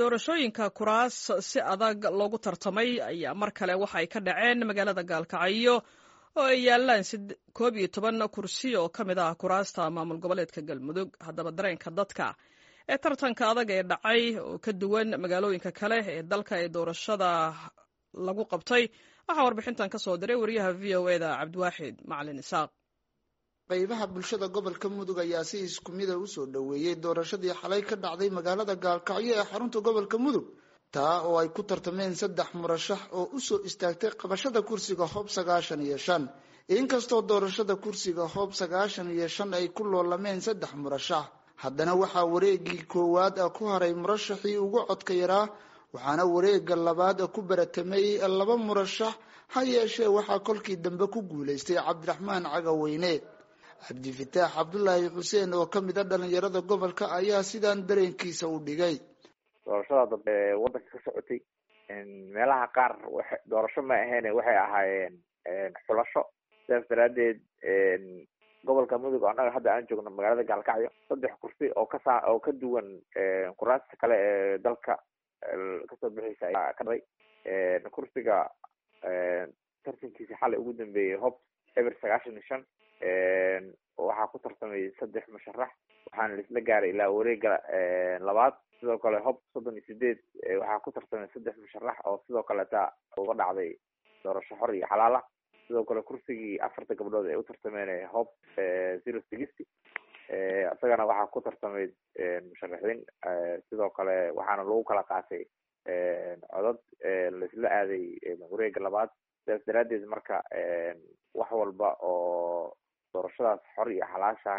doorashooyinka kuraas si adag loogu tartamay ayaa mar kale waxa ay ka dhaceen magaalada gaalkacyo oo ay yaalaan koob iyo toban kursi oo ka mid ah kuraasta maamul goboleedka galmudug haddaba dareenka dadka ee tartanka adag ee dhacay oo ka duwan magaalooyinka kale ee dalka ee doorashada lagu qabtay waxaa warbixintan ka soo diray wariyaha v o eda cabdiwaaxid macalin isaaq qaybaha bulshada gobolka mudug ayaa si isku mida usoo dhoweeyey doorashadii xalay ka dhacday magaalada gaalkacyo ee xarunta gobolka mudug taa oo ay ku tartameen saddex murashax oo usoo istaagtay qabashada kursiga hoob sagaashan iyo shan inkastoo doorashada kursiga hoob sagaashan iyo shan ay ku loolameen saddex murashax haddana waxaa wareegii koowaad ku haray murashaxii ugu codka yaraa waxaana wareega labaad ku baratamay laba murashax ha yeeshee waxaa kolkii dambe ku guulaystay cabdiraxmaan cagaweyne cabdifitaax cabdulaahi xuseen oo kamid a dhalinyarada gobolka ayaa sidaan dareenkiisa u dhigay doorashada dambe wadanka ka socotay meelaha qaar doorasho ma aheene waxay ahaayeen xulasho sidaas daraadeed gobolka mudug annaga hadda aan joogno magaalada gaalkacyo saddex kursi oo kasaa oo ka duwan kuraasta kale ee dalka kasoo bixeysa ayaa ka dharay kursiga tartankiisa xalay ugu dambeeyey hob eber sagaashan iyo shan waxaa ku tartamay saddex musharax waxaana laisla gaaray ilaa wareega labaad sidoo kale hob soddon iyo sideed waxaa ku tartamay saddex musharax oo sidoo kaleta uga dhacday doorasho xor iyo xalaal ah sidoo kale kursigii afarta gabdhood ay u tartameen hob zero sixty isagana waxaa ku tartamay musharaxiin sidoo kale waxaana lagu kala qaatay codad laisla aaday wareega labaad sidaas daraadeed marka wax walba oo doorashadaas xor iyo xalaasha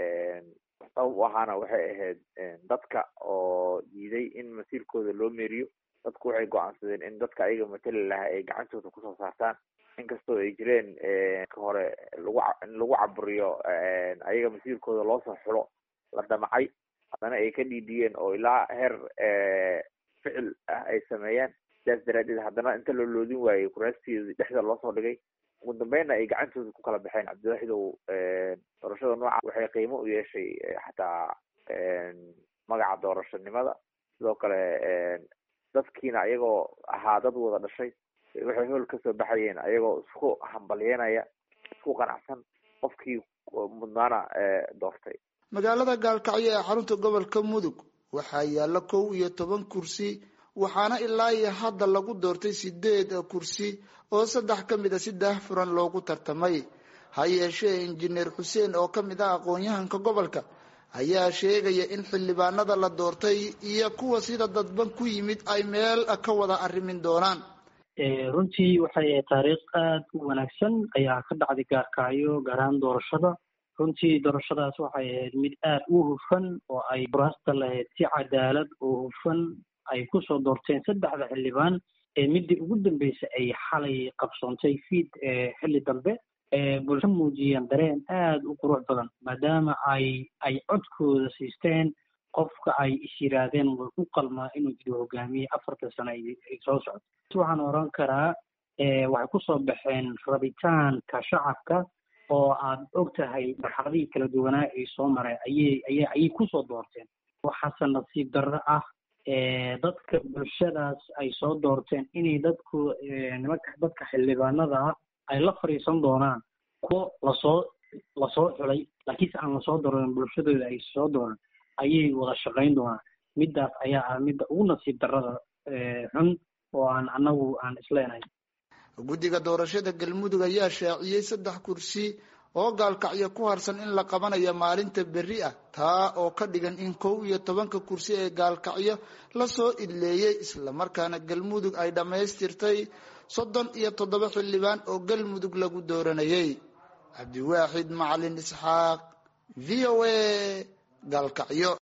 sabab u ahaana waxay ahayd dadka oo diiday in masiirkooda loo meeriyo dadku waxay go-aansadeen in dadka ayaga matali lahaa ay gacantooda kusoo saartaan inkastoo ay jireen ka hore lagu in lagu caburiyo ayaga masiirkooda loosoo xulo la damacay haddana ay ka dhiidiyeen oo ilaa heer ficil ah ay sameeyeen sidaas daraadeed haddana inta loo loodin waayey kuraasteedi dhexda loosoo dhigay ugu dambeynna ay gacantooda ku kala baxeen cabdiwaaxidow doorashada nooca waxay qiimo u yeeshay xataa magaca doorashanimada sidoo kale dadkiina ayagoo ahaa dad wada dhashay waxay hool kasoo baxayeen ayagoo isku hambalyenaya isku qanacsan qofkii mudnaana doortay magaalada gaalkacyo ee xarunta gobolka mudug waxaa yaalla kow iyo toban kursi waxaana ilaa iyo hadda lagu doortay sideed kursi oo saddex ka mid a si daahfuran loogu tartamay ha yeeshee injineer xuseen oo kamid ah aqoon-yahanka gobolka ayaa sheegaya in xildhibaanada la doortay iyo kuwa sida dadban ku yimid ay meel ka wada arrimin doonaan runtii waxay ahayd taariikh aada u wanaagsan ayaa ka dhacday gaarkacyo gaar ahaan doorashada runtii doorashadaas waxay ahayd mid aada u hufan oo ay kuraasta lahayd si cadaalad oo hufan ay kusoo doorteen saddexda xildhibaan ee midii ugu dambeysay ay xalay qabsoontay fiid xilli dambe bulsho muujiyeen dareen aada u qurux badan maadaama ay ay codkooda siisteen qofka ay is yiraahdeen way u qalmaa inuu jiro hogaamiye afartan sano ay soo socdo waxaan oran karaa waxay kusoo baxeen rabitaanka shacabka oo aad og tahay marxaladihii kala duwanaa ay soo mareen ayay aya ayay kusoo doorteen waxaase nasiib darro ah dadka bulshadaas ay soo doorteen inay dadku nimanka dadka xildhibaanada ah ay la fadhiisan doonaan kuwo lasoo lasoo xulay laakiinse aan lasoo dooran bulshadooda ay soo dooran ayay wada shaqayn doonaan middaas ayaa ah midda ugu nasiib darrada xun oo aan annagu aan isleenahay guddiga doorashada galmudug ayaa shaaciyey saddex kursi oo gaalkacyo ku harsan in la qabanayo maalinta berri ah taa oo ka dhigan in kow iyo tobanka kursi ee gaalkacyo lasoo idleeyey islamarkaana galmudug ay dhammaystirtay soddon iyo toddoba xildhibaan oo galmudug lagu dooranayay cabdiwaaxid macalin isxaaq v o a gaalkacyo